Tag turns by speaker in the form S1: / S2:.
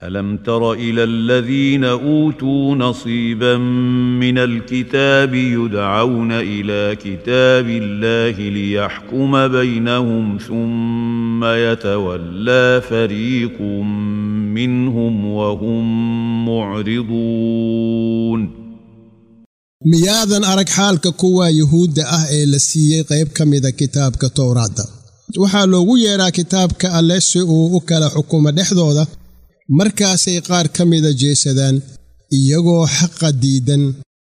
S1: الم تر الى الذين اوتوا نصيبا من الكتاب يدعون الى كتاب الله ليحكم بينهم ثم يتولى فريق منهم وهم معرضون
S2: miyaadan arag xaalka kuwa yuhuudda ah ee la siiyey qayb ka mida kitaabka towraadda waxaa loogu yeedhaa kitaabka alle si uu u kala xukumo dhexdooda markaasay qaar ka mida jeesadaan iyagoo xaqa diidan